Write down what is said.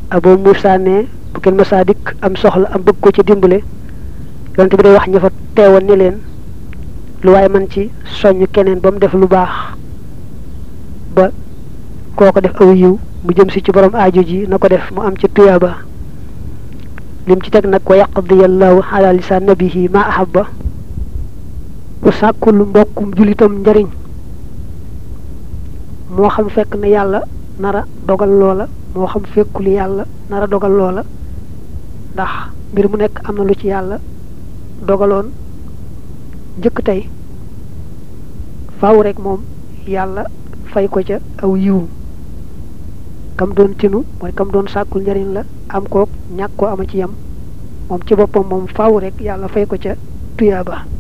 Abu Muusa ne bu kenn masaa dikk am soxla am bëgg ko ci dimbale yonent bi day wax ña fa teewoon ni leen lu waaye man ci soññ keneen ba mu def lu baax ba kooko def aw yiw mu jëm si ci borom aajo ji na ko def mu am ci tuyaaba lim ci teg nag wa yaqdiyallahu ala lisaan nabihi ma ahabba ku sàkkul mbokkum julitam njariñ moo xam fekk na yàlla nara dogal loola moo xam fekkul yàlla nara dogal loola ndax mbir mu nekk am na lu ci yàlla dogaloon njëkk tey faaw rek moom yàlla fay ko ca aw yiw kam doon tinu mooy kam doon sàkkul njariñ la am kook ñàkk koo ama ci yam moom ci boppam moom faaw rek yàlla fay ko ca tuyaaba